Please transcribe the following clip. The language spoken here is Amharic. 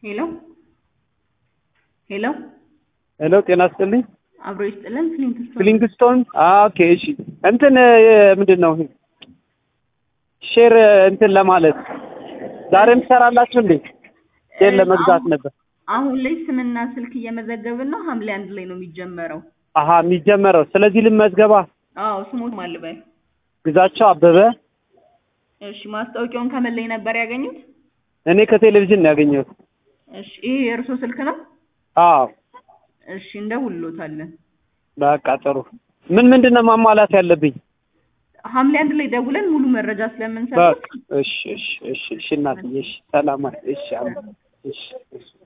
ሄሎ ሄሎ ሄሎ ጤና ይስጥልኝ። አብሮ ይስጥልን። ፍሊንትስቶን ፍሊንግስቶን ኦኬ። እሺ እንትን ምንድን ነው ሼር እንትን ለማለት ዛሬም ትሰራላችሁ እንዴ? ሼር ለመግዛት ነበር። አሁን ላይ ስምና ስልክ እየመዘገብን ነው። ሐምሌ አንድ ላይ ነው የሚጀመረው። አሀ የሚጀመረው ስለዚህ ልመዝገባ። አዎ ስሞት ማልበል። ግዛቸው አበበ። እሺ ማስታወቂያውን ከምን ላይ ነበር ያገኙት? እኔ ከቴሌቪዥን ነው ያገኘሁት። እሺ ይሄ የእርሶ ስልክ ነው? አዎ እሺ እንደውልሎታለን። በቃ ጥሩ። ምን ምንድን ነው ማሟላት ያለብኝ? ሐምሌ አንድ ላይ ደውለን ሙሉ መረጃ ስለምንሰጥ በቃ እሺ እሺ እሺ እሺ እናትዬ እሺ ሰላም እሺ አሜን እሺ እሺ